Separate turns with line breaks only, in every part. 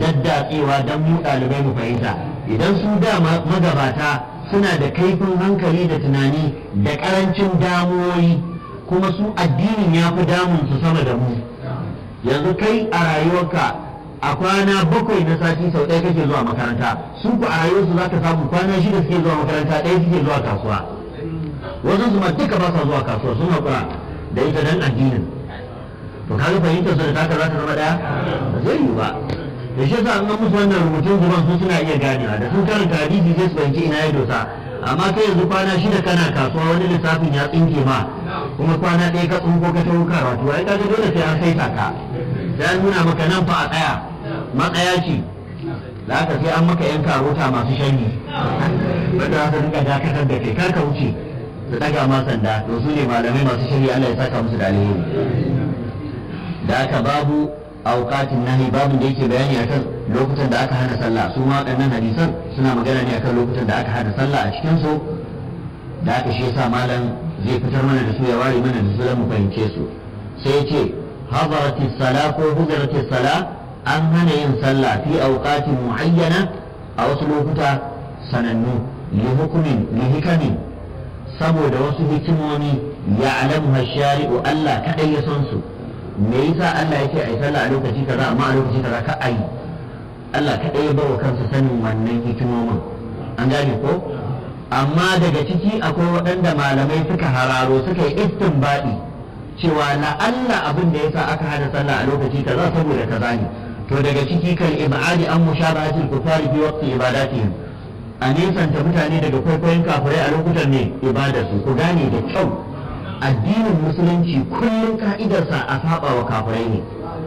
daddatsewa don mu ɗalibai mu fahimta idan su da magabata suna da kaifin hankali da tunani da ƙarancin damuwoyi kuma su addinin ya fi damun su sama da mu yanzu kai a rayuwarka a kwana bakwai na sati sau ɗaya kake zuwa makaranta su ku a rayuwarsu za ka samu kwana shida suke zuwa makaranta ɗaya suke zuwa kasuwa wasu su ma duka ba sa zuwa kasuwa sun haƙura da ita dan addinin to kaga fahimtar su da taka za ta zama ɗaya ba zai yi ba da shi yasa an ga musu wannan rubutun zuban su suna iya ganewa da sun karanta hadisi sai su fahimci ina ya dosa amma kai yanzu kwana shida kana kasuwa wani lissafin ya tsinke ma kuma kwana ɗaya ka tsinko ka tawo karatu ai kaga dole sai an saita ka sai an nuna maka nan fa a tsaya matsaya ce da aka sai an maka yan karota masu shanyi wanda za su rika dakatar da kai kar ka wuce su daga ma sanda to su ne malamai masu shari'a Allah ya saka musu da alheri da aka babu auqatin nahi babu da yake bayani akan lokutan da aka hana sallah su ma waɗannan hadisan suna magana ne akan lokutan da aka hana sallah a cikin su da aka shi yasa malam zai fitar mana da su ya ware mana da su mu fahimce su sai ya ce hadarati sala ko hudarati sala an hana yin sallah fi auqatin muayyana a wasu lokuta sanannu li hukumin li hikamin saboda wasu hikimomi ya alamu shari'u Allah kadai ya san su me yasa Allah yake ai sallah a lokaci kaza amma a lokaci kaza ka ai Allah kadai ya bawa kansa sanin wannan hikimomin an gane ko amma daga ciki akwai waɗanda malamai suka hararo suka yi istinbadi cewa na Allah abin da yasa aka hana sallah a lokaci kaza saboda kaza ne to daga ciki kan ibadi an mushabahatil kufari fi waqti ibadatihim a nesanta mutane daga kwaikwayon kafirai a lokutan ne ibadarsu ku gane da kyau addinin musulunci kullum ka'idarsa a saba wa kafirai ne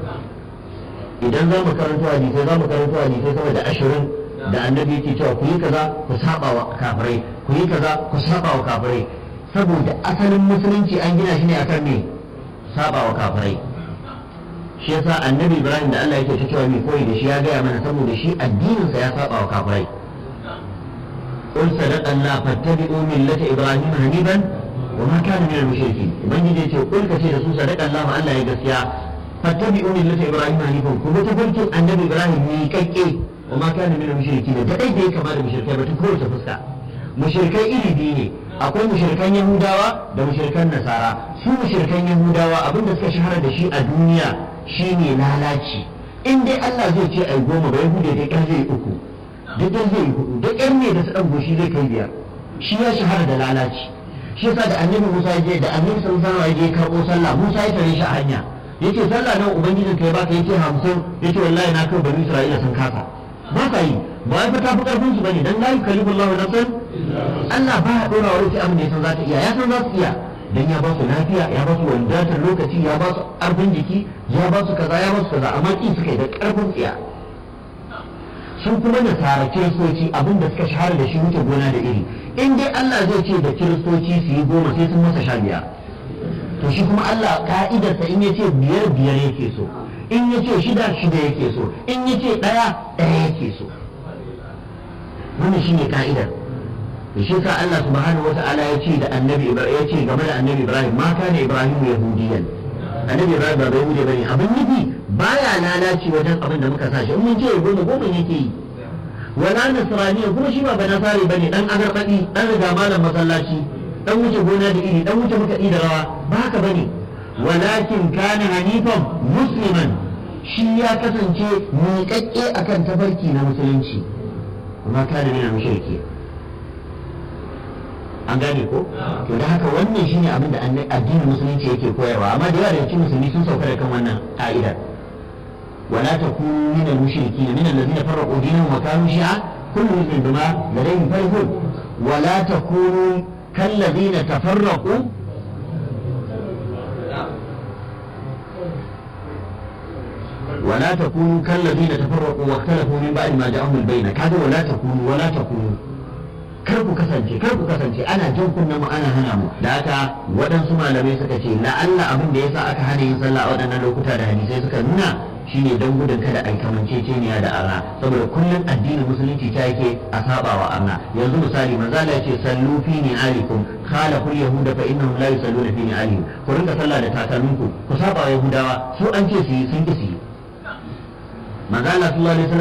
idan za mu karanto hadisai za mu karanto hadisai sama da ashirin da annabi yake cewa ku yi kaza ku saba wa kafirai ku yi kaza ku saba wa kafirai saboda asalin musulunci an gina shi ne akan me saba wa kafirai shi yasa annabi ibrahim da Allah yake ta cewa mai koyi da shi ya gaya mana saboda shi addininsa ya saba wa kafirai قل صدق الله فاتبعوا ملة إبراهيم حنيفا وما كان من المشركين ومن يجي قل كثير رسول صدق الله ألا يقسيا فاتبعوا ملة إبراهيم حنيفا كما تقولت النبي إبراهيم ميكيكي وما كان من المشركين ده دai dai kama da mushrikai ba ta kowace fuska mushrikai iri biyu ne akwai mushrikan yahudawa da mushrikan nasara su mushrikan yahudawa abin da suka shahara da shi a duniya shine lalaci in dai Allah zai ce ai goma ba yahude dai kan zai uku duk dan zai hudu duk yan ne da su dan goshi zai kai biyar shi ya shahara da lalaci shi yasa da annabi Musa je da annabi sallallahu alaihi wasallam ya karbo sallah Musa ya tare shi a hanya yace sallah nan ubangijin kai baka yace 50 yace wallahi na kai bani Isra'ila sun kasa ba ka yi ba ya fata fi karfin su bane dan la yukallifu Allahu nafsan Allah ba ya dora wa wani abin da ya san za ta iya ya san za su iya dan ya ba su lafiya ya ba su wadatar lokaci ya ba su arfin jiki ya ba su kaza ya ba su kaza amma kin suka yi da karfin tsiya sun kuma nasara kiristoci abin da suka shahara da shi wuce gona da iri in dai Allah zai ce da kiristoci su yi goma sai sun masa sha biyar to shi kuma Allah ka'idarsa in ya ce biyar biyar yake so in ya ce shida shida yake so in ya ce ɗaya ɗaya yake so wannan shine ka'idar da shi sa Allah subhanahu wa ta'ala ya ce da annabi ya ce game da annabi Ibrahim ma kana Ibrahim yahudiyan annabi Ibrahim ba bai wuce bane abin nufi baya lalaci wajen abin da muka sashi in mun ce goma goma yake yi wala nasraniya kuma shi ba banasari bane dan agarbadi dan riga malam masallaci dan wuce gona da iri dan wuce muka da rawa ba haka bane walakin kana hanifan musliman shi ya kasance miƙaƙƙe akan tafarki na musulunci kuma kana ne mushriki an gane ko to da haka wannan shine abin da addinin musulunci yake koyarwa amma da yawa daga cikin musulmi sun sauka da kan wannan ka'idar ولا تكونوا من المشركين من الذين فرقوا دينهم وكانوا شيعا كل حزب بما لديهم فرحون ولا تكونوا كالذين تفرقوا ولا تكونوا كالذين تفرقوا واختلفوا من بعد ما جاءهم البينة هذا ولا تكونوا ولا تكونوا kar ku kasance kar ku kasance ana jin kunna mu ana hana mu da haka waɗansu malamai suka ce la'alla abin da yasa aka hana yin sallah a waɗannan lokuta da hadisai suka nuna shine don gudun kada a kamanceceniya da arna saboda kullum addinin musulunci ta yake a saba wa arna yanzu misali manzala ce sallu fi ni alikum khala kul yahuda fa innahum la yusalluna fi ni alihim ku rinka sallah da takalminku ku saba wa yahudawa su an ce su yi sun ki su yi manzala sallallahu alaihi